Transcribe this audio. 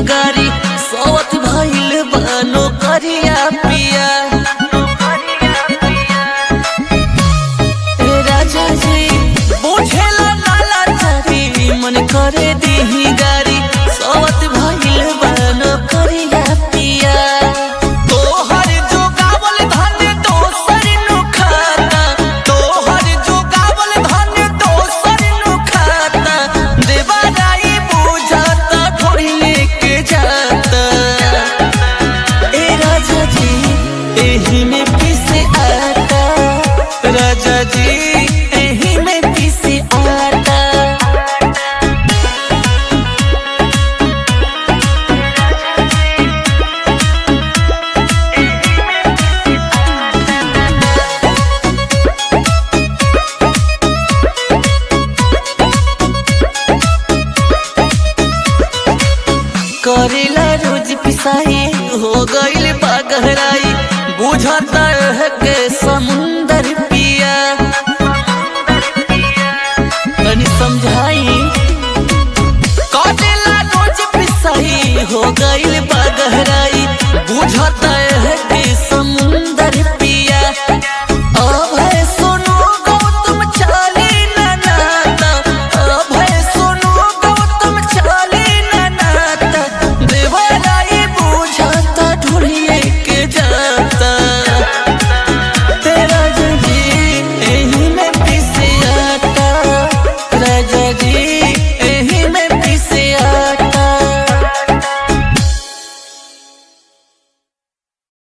गारी सवत भइल बानो करिया पिया ए राजा जी बुझेला नाला चारी मन करे दीही गारी सवत भइल बानो करिया पिया तोहर जोगावल धन दोसर नु खाता तोहर जोगावल धन दोसर नु खाता देवाराई बुझाता ढोरी लेके जाता ए राजा जी एही में पीसे आता राजा जी एही में पीसे आता करेला रोज पिसाई हो गईल बा गहराई बुझता है के